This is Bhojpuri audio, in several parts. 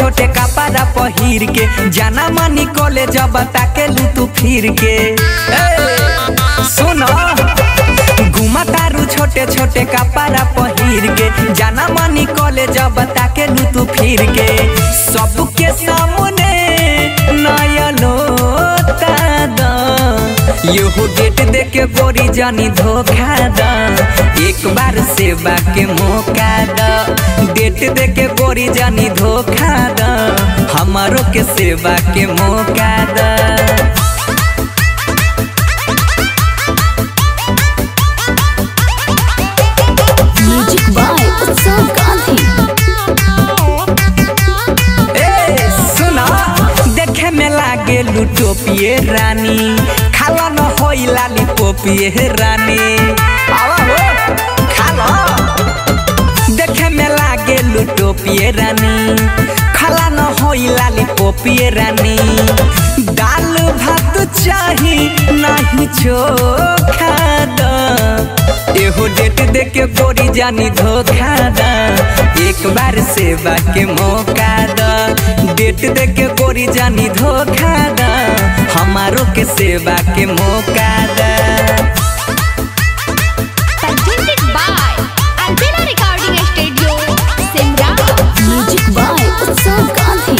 छोटे कपड़ा पहिर के जाना मनी कॉलेज बता के लू तू फिर के ए, सुनो घुमा तारू छोटे छोटे कपड़ा पहिर के जाना मनी कॉलेज बता के लू तू फिर के सबके सामने नयलो तादा यहू डेट दे के गोरी जानी धोखा दा एक बार सेवा के मौका दा डेट दे के गोरी जानी धोखा दा हमारो के सेवा के मौका दा म्यूजिक बाय उत्सव गांधी ए सुना देखे में लागे लुटोपिए रानी खाला न होई लाली पोपिए रानी आवा हो खाला देखे में लागे लुटोपिए रानी खाला न होई लाली पोपिए रानी दाल भात चाही नहीं चोखा दा एहो डेट दे के गोरी जानी धोखा दा एक बार सेवा के मौका दा डेट दे के गोरी जानी धोखा दा हमारो के सेवा के मौका दा presented by Albina Recording Studio, Simra. Music by Utsav Gandhi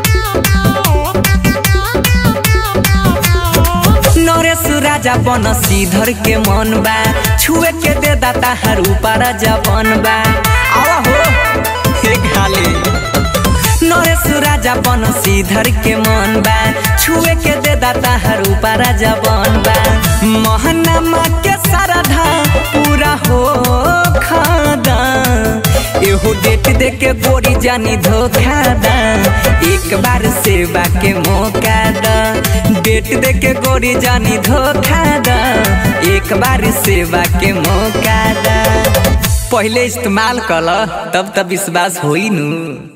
Naresh राजा बन सीधर के मन बा छुए के दे दाता हर ऊपर जबन बा आवा हो हे खाली नरेश राजा बन सीधर के मन बा छुए के दे दाता हर ऊपर जबन बा महनमा के सरधा पूरा हो खादा एहो डेट दे के गोरी जानी धोखा दा एक बार सेवा के मौका दा डेट दे के गोरी जानी धोखा दा एक बार सेवा के मौका दा पहले इस्तेमाल कल तब तब विश्वास होई नू